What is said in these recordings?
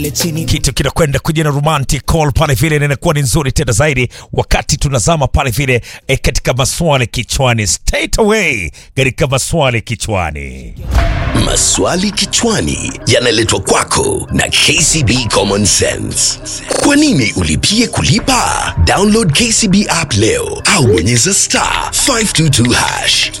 kitu kinakwenda kuja na romantic call pale vile, na inakuwa ni nzuri tena zaidi wakati tunazama pale vile eh, katika maswali kichwani, straight away katika maswali kichwani. Maswali kichwani yanaletwa kwako na KCB Common Sense. Kwa nini ulipie kulipa? Download KCB app leo au bonyeza star 522 hash.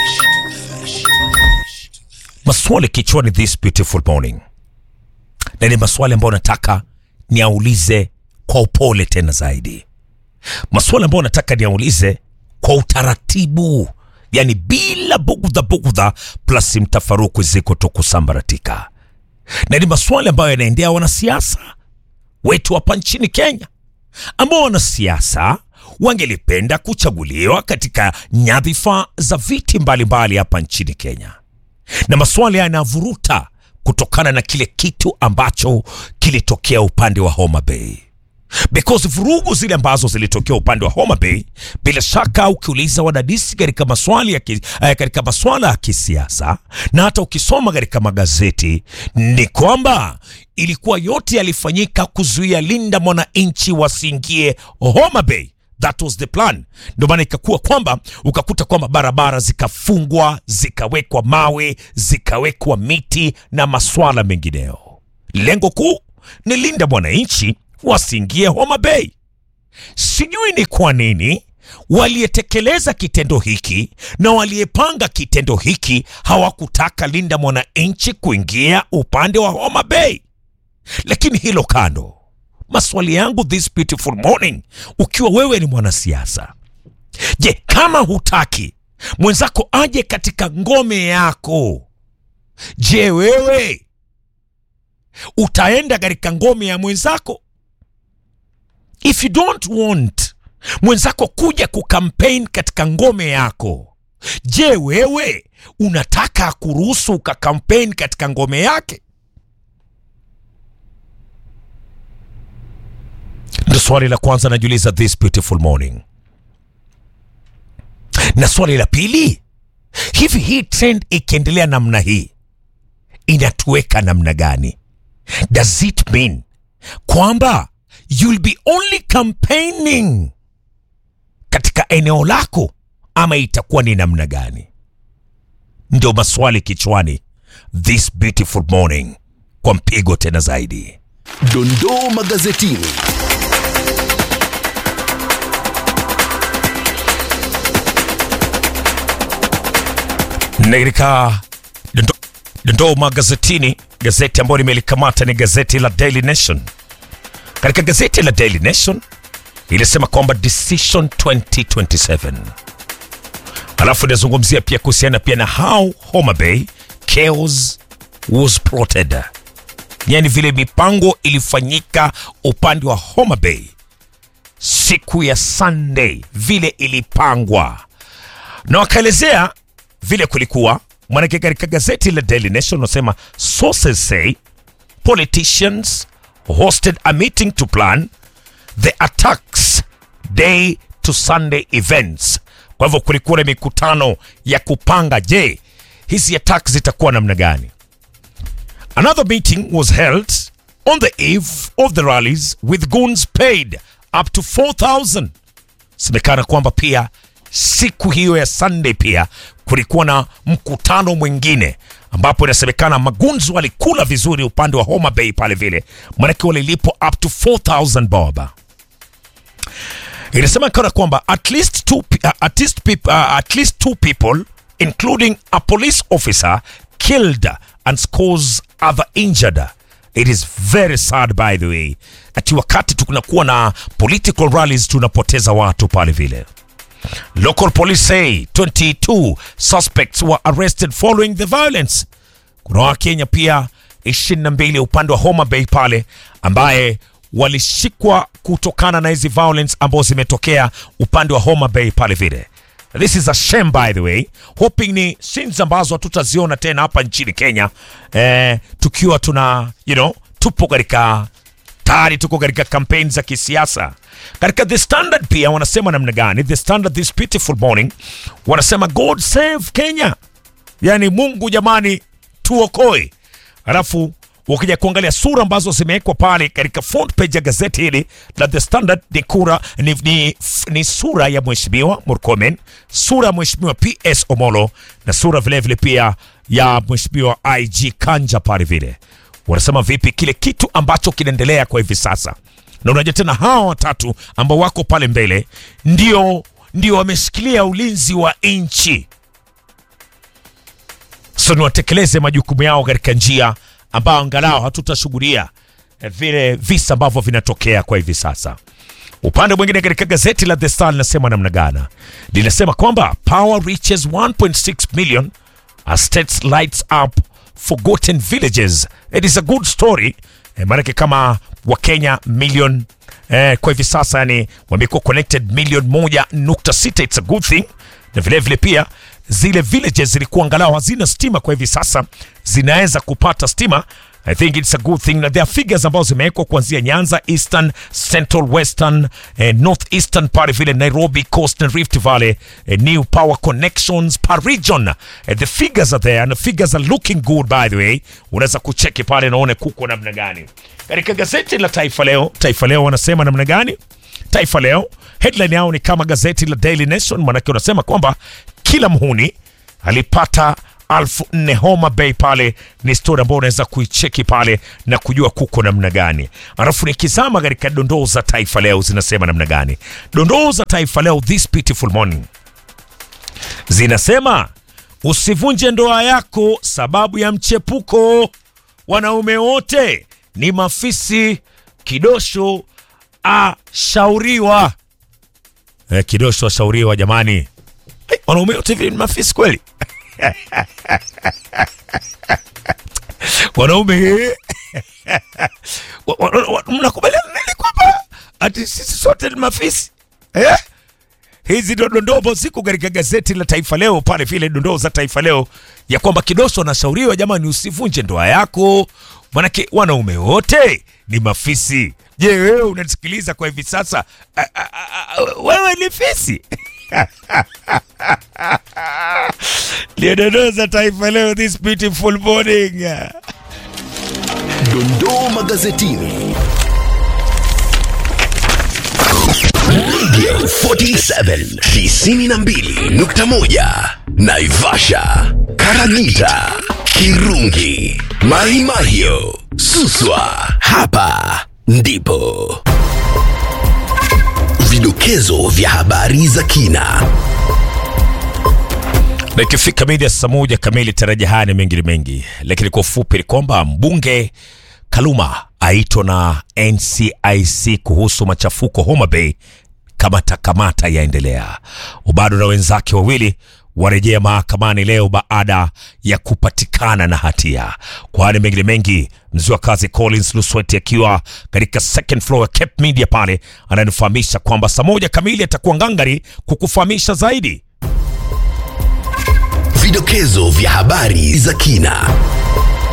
Maswali kichwani this beautiful morning, na ni maswali ambayo nataka niaulize kwa upole tena zaidi, maswali ambayo nataka niaulize kwa utaratibu, yani bila bugudha bugudha, plus mtafaruku ziko tu kusambaratika, na ni maswali ambayo yanaendea wanasiasa wetu hapa nchini Kenya, ambao wanasiasa wangelipenda kuchaguliwa katika nyadhifa za viti mbalimbali hapa nchini Kenya na maswali haya yanavuruta kutokana na kile kitu ambacho kilitokea upande wa Homa Bay because vurugu zile ambazo zilitokea upande wa Homa Bay, bila shaka ukiuliza wadadisi katika maswali ya ki, eh, katika maswala ya kisiasa na hata ukisoma katika magazeti ni kwamba ilikuwa yote yalifanyika kuzuia linda mwananchi wasiingie Homa Bay. That was the plan. Ndio maana ikakuwa kwamba ukakuta kwamba barabara zikafungwa, zikawekwa mawe, zikawekwa miti na maswala mengineyo. Lengo kuu ni linda mwananchi wasiingie Homa Bay. Sijui ni kwa nini waliyetekeleza kitendo hiki na waliyepanga kitendo hiki hawakutaka linda mwananchi kuingia upande wa Homa Bay. Lakini hilo kando, maswali yangu this beautiful morning, ukiwa wewe ni mwanasiasa, je, kama hutaki mwenzako aje katika ngome yako, je, wewe utaenda katika ngome ya mwenzako? If you don't want mwenzako kuja kukampaign katika ngome yako, je, wewe unataka kuruhusu ukakampaign katika ngome yake? Ndo swali la kwanza najiuliza this beautiful morning. Na swali la pili, hivi hii trend ikiendelea namna hii inatuweka namna gani? Does it mean kwamba you'll be only campaigning katika eneo lako ama itakuwa ni namna gani? Ndio maswali kichwani this beautiful morning, kwa mpigo tena zaidi. Dondoo magazetini. na katika dondo- dondoo magazetini, gazeti ambayo nimelikamata ni gazeti la Daily Nation. Katika gazeti la Daily Nation ilisema kwamba decision 2027, alafu inazungumzia pia kuhusiana pia na how Homa Bay chaos was plotted, yani vile mipango ilifanyika upande wa Homa Bay siku ya Sunday, vile ilipangwa na wakaelezea vile kulikuwa mwanake katika gazeti la Daily Nation unasema sources say politicians hosted a meeting to plan the attacks day to Sunday events. Kwa hivyo kulikuwa na mikutano ya kupanga, je, hizi attacks zitakuwa namna gani? Another meeting was held on the eve of the rallies with goons paid up to 4000 semekana kwamba pia siku hiyo ya Sunday pia kulikuwa na mkutano mwingine ambapo inasemekana magunzu walikula vizuri upande wa Homa Bay pale vile, manake walilipwa up to 4000 bob. Inasemekana kwamba at least two, pe- uh, at least peop- uh, at least two people including a police officer killed and scores other injured. It is very sad by the way, ati wakati tunakuwa na political rallies tunapoteza watu pale vile. Local police say 22 suspects were arrested following the violence. Kuna Wakenya pia 22 upande wa Homa Bay pale ambaye walishikwa kutokana na hizi violence ambazo zimetokea upande wa Homa Bay pale vile. This is a shame by the way, hoping ni scenes ambazo hatutaziona tena hapa nchini Kenya eh, tukiwa tuna you know, tupo katika tayari tuko katika kampeni za kisiasa. Katika The Standard pia wanasema namna gani? The Standard this beautiful morning wanasema God save Kenya, yani Mungu jamani tuokoe. Alafu ukija kuangalia sura ambazo zimewekwa pale katika front page ya gazeti hili la The Standard ni kura ni, ni, ni sura ya mheshimiwa Murkomen, sura ya mheshimiwa PS Omolo na sura vilevile vile pia ya mheshimiwa IG Kanja pale vile. Wanasema vipi kile kitu ambacho kinaendelea kwa hivi sasa, na unajua tena hawa watatu ambao wako pale mbele ndio ndio wameshikilia ulinzi wa nchi so ni watekeleze majukumu yao katika njia ambayo angalau hatutashuhudia eh, vile visa ambavyo vinatokea kwa hivi sasa. Upande mwingine katika gazeti la The Star linasema namna gani? Linasema kwamba power reaches 1.6 million as states lights up forgotten villages. It is a good story. Eh, maanake kama Wakenya million eh, kwa hivi sasa yani wamekuwa connected milioni moja nukta sita. It's a good thing, na vile vile pia zile villages zilikuwa angalau hazina stima, kwa hivi sasa zinaweza kupata stima. I think it's a good thing. Na there are figures ambazo zimewekwa kuanzia Nyanza, Eastern, Central, Western, eh, North Eastern pale vile Nairobi, Coast and Rift Valley, eh, new power connections per region. Eh, the figures are there and the figures are looking good by the way. Unaweza kucheki pale naone kuko namna gani. Katika gazeti la Taifa Leo, Taifa Leo wanasema namna gani? Taifa Leo headline yao ni kama gazeti la Daily Nation, manake unasema kwamba kila mhuni alipata alfu nne Homa Bay pale. Ni stori ambayo unaweza kuicheki pale na kujua kuko namna gani. Alafu nikizama katika dondoo za Taifa Leo zinasema namna gani? Dondoo za Taifa Leo this beautiful morning zinasema usivunje ndoa yako sababu ya mchepuko. Wanaume wote ni mafisi. Kidosho ashauriwa. Eh, Kidosho ashauriwa jamani. Eh, wanaume wote hivi ni mafisi kweli? wanaume wa- wa- wa- mnakubaliana nini kwamba ati sisi sote ni mafisi eh? Hizi ndo dondoo ambazo ziko katika gazeti la Taifa Leo pale vile, dondoo za Taifa Leo ya kwamba Kidosho anashauriwa jamani, usivunje ndoa yako, manake wanaume wote ni mafisi. Je, wewe unasikiliza kwa hivi sasa, a- a- a- a- wewe ni fisi? Ndio dondoo za Taifa Leo this beautiful morning. Dondoo magazetini. Radio 47 92.1 Naivasha, Karagita, Kirungi, Mahimahio, Suswa. Hapa ndipo vidokezo vya habari za kina. na ikifika mida ya saa moja kamili taraja haya ni mengi mengi, lakini kwa ufupi ni kwamba mbunge Kaluma aitwa na NCIC kuhusu machafuko Homa Bay. Kamata kamata yaendelea. Ubado na wenzake wawili warejea mahakamani leo baada ya kupatikana na hatia. Kwa hali mengine mengi, mzee wa kazi Collins Lusweti akiwa katika second floor ya Cape Media pale ananifahamisha kwamba saa moja kamili atakuwa ngangari kukufahamisha zaidi. Vidokezo vya habari za kina.